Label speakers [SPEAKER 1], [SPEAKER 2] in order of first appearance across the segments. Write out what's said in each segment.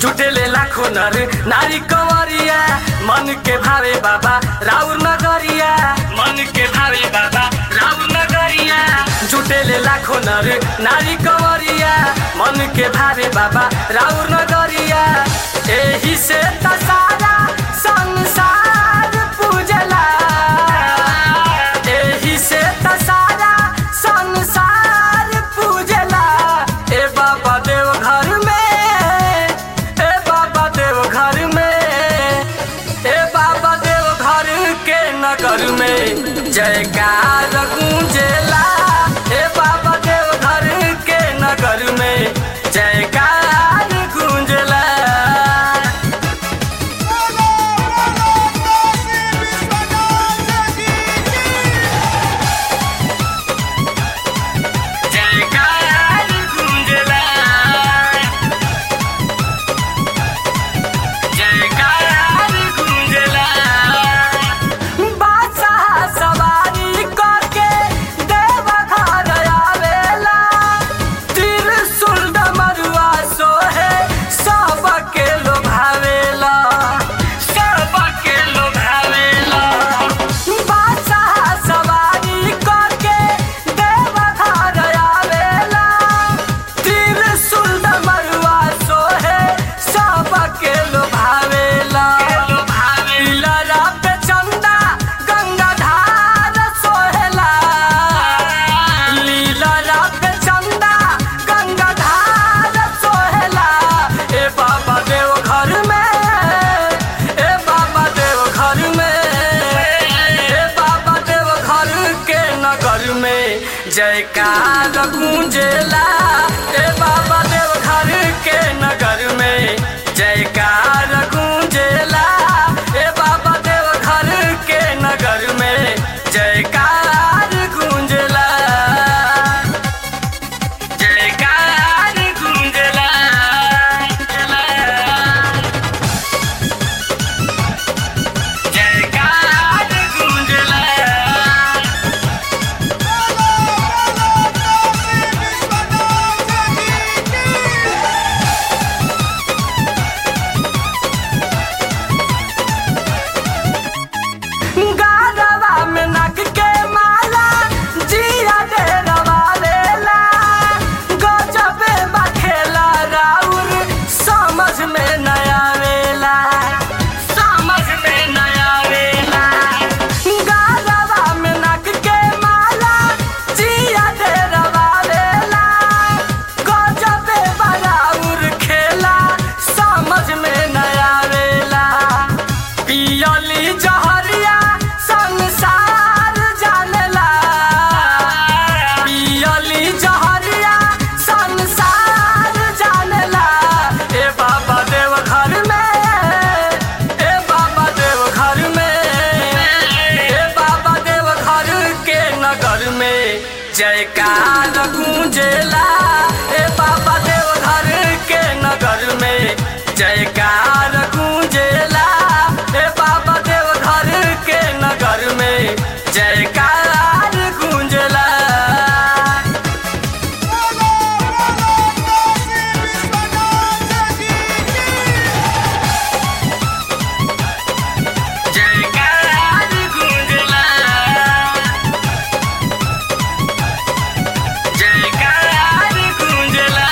[SPEAKER 1] जुटेले लाखो नर नारी कंवरिया मन के भावे बाबा राउर नगरिया मन के भावे बाबा राउर नगरिया जुटेले लाखो नर नारी कंवरिया मन के भावे बाबा राउर नगरिया एही से त सारा संसार पूजला एही से त सारा संसार पूजला ए बाबा देव घर में ए बाबा देव घर में ए बाबा देव घर के नगर में जयकार गूंजेला ए बाबा देव घर के नगर में जयकार गूंजेला
[SPEAKER 2] बोलो बोलो काशी विश्वनाथ की
[SPEAKER 1] जयकार गूंजला जयकार गूंजला बादशाह सवारी करके देव घर आवेला त्रिशूल डमरुआ सोहे सबके लोभावेला सबके लोभावेला बादशाह सवारी करके देव घर आवेला त्रिशूल डमरुआ सोहे सबके लोभावेला लीला पे चंदा गंगाधार सोहेला लीला पे चंदा गंगाधार सोहेला ए बाबा देव घर में ए बाबा देव घर में ए बाबा देव घर के नगर में जयकार गूंजेला ए बाबा देव घर के नगर में जयकार गूंजेला ए बाबा देव घर के नगर में जयकार गूंजेला जयकार गूंजेला जयकार गूंजेला
[SPEAKER 2] बोलो बोलो काशी विश्वनाथ की
[SPEAKER 1] गारवा में नग के माला जिया दे रवालेला गजबे बखेला राउर समझ में नया वेला समझ में नया वेला गारवा में नग के माला जिया दे रवालेला गजबे बराउर खेला समझ में नया वेला पियली जहरिया संसार जानेला पियली जहरिया संसार जानेला ए बाबा देव घर में ए बाबा देव घर में ए बाबा देव घर के नगर में जयकार गूंजेला ए बाबा देव घर के नगर में जयकार गूंजेला ए बाबा देव घर के नगर में जयकार गूंजेला
[SPEAKER 2] बोलो बोलो काशी विश्वनाथ की
[SPEAKER 1] जयकार गूंजेला जयकार गूंजेला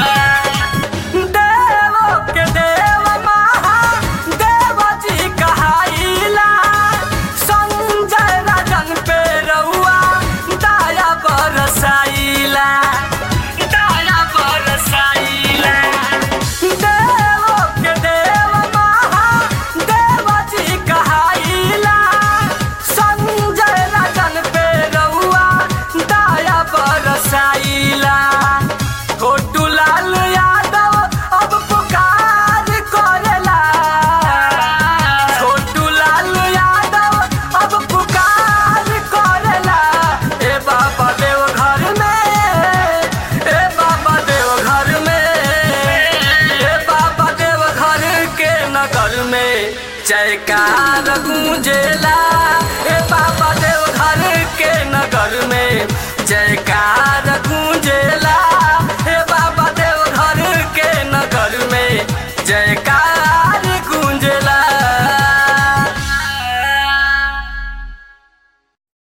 [SPEAKER 1] देवो के देव महा देव जी कहाइला संजय राजन पे रउआ दया बरसाइला दया बरसाइला देवो के देव महा देव जी कहाइला संजय राजन पे रउआ दया बरसाइला छोटू लाल यादव अब पुकार करेला छोटू लाल यादव अब पुकार करेला ए बाबा देव घर में ए बाबा देव घर में ए बाबा देव घर के नगर में जयकार गूंजेला ए बाबा देव घर के नगर में जयकार